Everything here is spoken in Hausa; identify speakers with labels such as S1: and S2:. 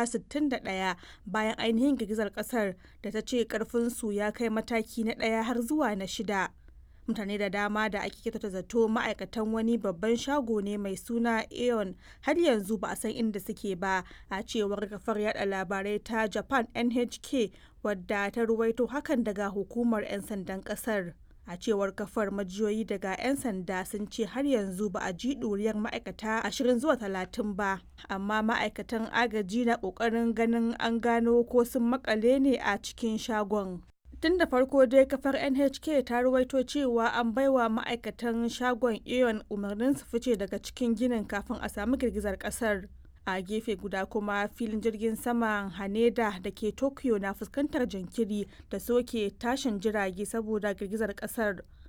S1: ma'aikata 61 bayan ainihin girgizar kasar da ta ce karfinsu ya kai mataki na ɗaya har zuwa na shida. Mutane da dama da ake kyautata zato ma'aikatan wani babban shago ne mai suna Aeon har yanzu ba a san inda suke ba a cewar kafar yada labarai ta Japan NHK wadda ta ruwaito hakan daga hukumar 'yan sandan kasar. a cewar kafar majiyoyi daga 'yan sanda sun ce har yanzu ba a ji ɗuriyar ma'aikata 20 zuwa 30 ba amma ma'aikatan agaji na ƙoƙarin ganin an gano ko sun makale ne a cikin shagon tun da farko dai kafar nhk ta ruwaito cewa an baiwa ma'aikatan shagon aeon umarnin su fice daga cikin ginin kafin a samu girgizar kasar a gefe guda kuma filin jirgin saman haneda da ke tokyo na fuskantar jinkiri da soke tashin jirage saboda girgizar kasar